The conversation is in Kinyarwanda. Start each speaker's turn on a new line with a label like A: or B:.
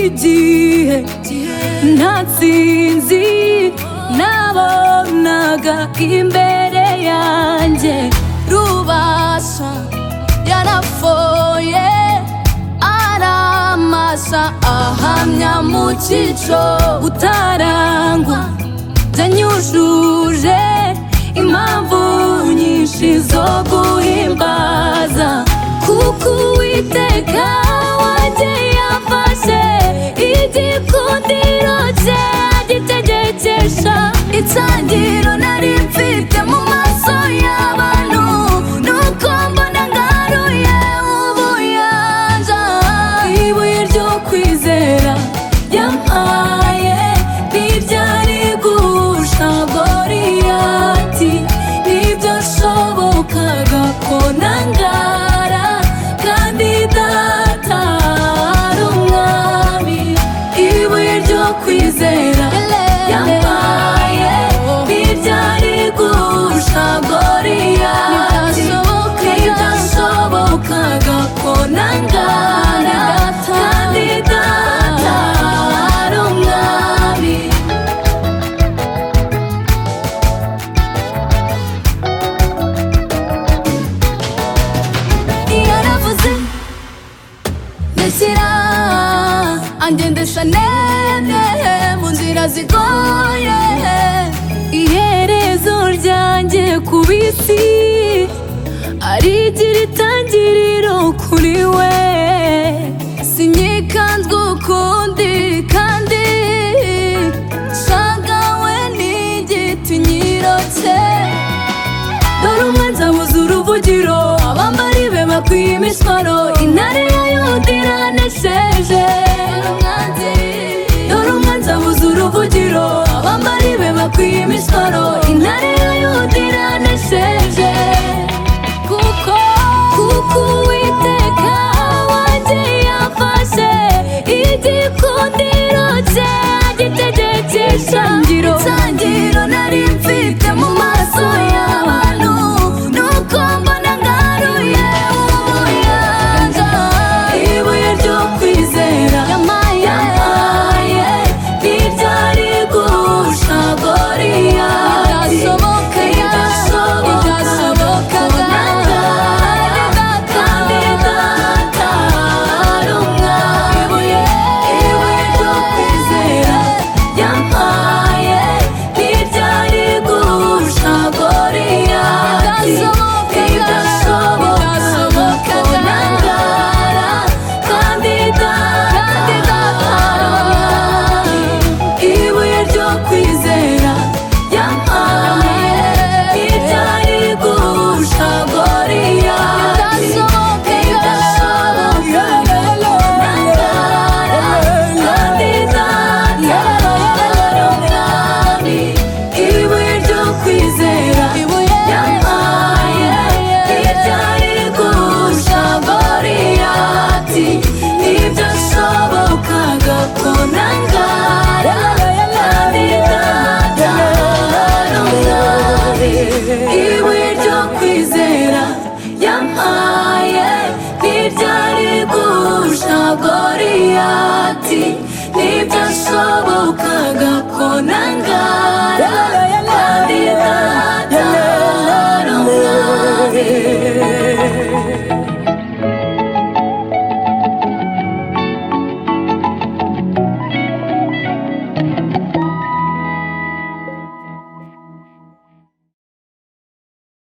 A: igihe ntatsinzi nabonaga imbere yanjye rubasha yarafoye aramasa ahamya mu cyico utarangwa byanyujuje impamvu nyinshi zo guhimbaza kuko uwiteka wagiye afashe igikundiro cye agitegekesha itangiro nari mfite mu maso y'abantu nuko mbona ngaruye ubuyanja ibuye ryo kwizera yampaye ntibyari gusha goriyati nibyo nshobokaga ko nangara kandi data ari umwami ibuye ryo kwizera yampaye ntibyari gusha goriyati nibyo nshobokaga ko nangara kandi data ari umwami yaravuze ndashyira angendesha nene mu nzira zigoye iherezo ryanjye ku bisi arigira itangiriro kuri we sinyikanzwe ukundi kandi shagawe ni igiti nyiro cye dore umwanzi abuze uruvugiro abambari be bakwiye imiswaro intare ya yuda iranesheje dore umwanzi abuze uruvugiro abambari be bakwiye imiswaro intare ya yuda iranesheje kuko kuko uwiteka wagiye afashe igikundiro cye agitegekesha itangiriro nari mfite mu maso y'abantu nuko mbona ngaruye ubuyanja ibuye ryo kwizera yampaye ntibyari gusha goriyati idashobokaga kandi data ari umwami ibuye ryo kwizera yampaye ntibyari gusha goriyati idashoboka nangara kandi data ibuye ryo kwizera yampaye ntibyari gusha goriyati idashoboka nangara kandi data ari umwami ibuye ryo kwizera yampaye ntibyari gusha goriyati nibyo nshobokaga ko nangara kandi data ari umwami ibuye ryo kwizera yampaye ntibyari gusha goriyati nibyo nshobokaga ko nangara